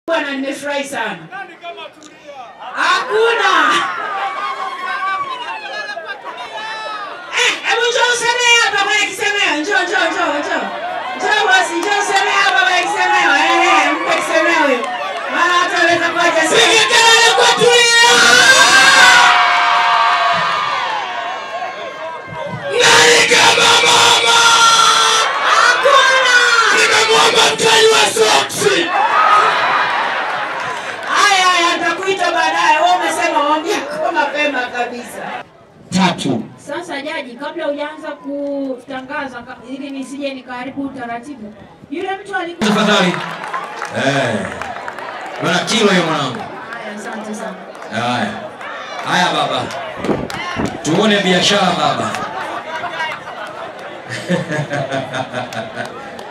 Bwana, nimefurahi sana. Hakuna. Eh, hebu njoo usemee hapa kwenye kisemeo. Njoo, njoo, njoo, njoo. Njoo basi, njoo usemee hapa kwenye kisemeo. Eh, eh, mpe kisemeo huyo. Maana hata anaweza kuacha. Piga kelele kwa Tulia! Nani kama mama? Hakuna. Nimemwomba mtaji wa soksi. Haya, haya, nitakuita baadaye. Wewe umesema mwambie kwa mapema kabisa. Tatu. Sasa jaji, kabla hujaanza kutangaza ka- ili nisije nikaharibu utaratibu, yule mtu alikuwa Tafadhali. Eh. Bwana kilo hiyo mwanangu. Haya, asante sana. Haya. Haya baba. Tuone biashara baba.